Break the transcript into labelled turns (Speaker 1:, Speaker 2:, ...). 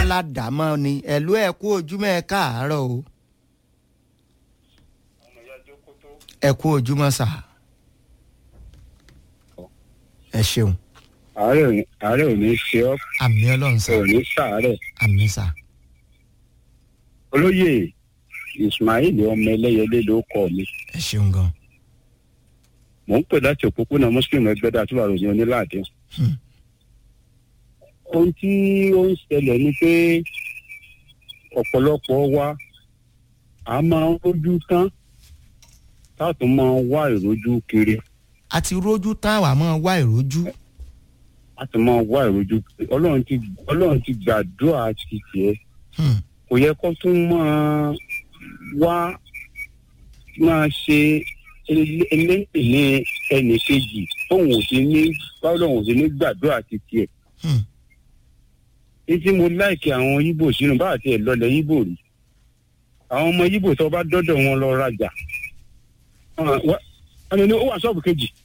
Speaker 1: ládàámọ́ ni ẹ̀lú ẹ̀ kú ojúmọ́ ẹ káàárọ̀ o ẹ kú ojúmọ́ sà ẹ ṣeun
Speaker 2: àárẹ̀ ò ní àárẹ̀ ò ní ṣe ọ́
Speaker 1: àmì ọlọ́run sà
Speaker 2: ò ní sàárẹ̀
Speaker 1: àmì sà
Speaker 2: olóyè ismail ọmọ ẹlẹ́yẹlé ló kọ́ mi
Speaker 1: ẹ ṣeun gan
Speaker 2: mò ń pè láti òpópónà muslim ẹgbẹ́dá tó wà lóyún onílàdé
Speaker 1: Hmm.
Speaker 2: ohun tí ó ń ṣẹlẹ̀ ni pé ọ̀pọ̀lọpọ̀ wa a máa ń rójú tán táàtún máa ń wá ìrójú kiri
Speaker 1: àti rójú táwa máa wá ìrójú
Speaker 2: a sì máa wá ìrójú kiri ọlọ́run ti ọlọ́run ti gbàdúrà ti tiẹ̀
Speaker 1: Hmm.
Speaker 2: kò yẹ kó tún máa wá máa ṣe eléyìí ẹnì kejì tóun ò sí ní báwọn ò sí ní gbàdúrà ti tiẹ̀
Speaker 1: Hmm.
Speaker 2: títí mo láìkí àwọn yíbò sínú bá àti ẹ̀ lọlẹ̀ yíbò rí àwọn ọmọ yíbò tó bá dọ́dọ̀ wọn lọ rajà wọn ni ó wà ṣọ́ọ̀bù kejì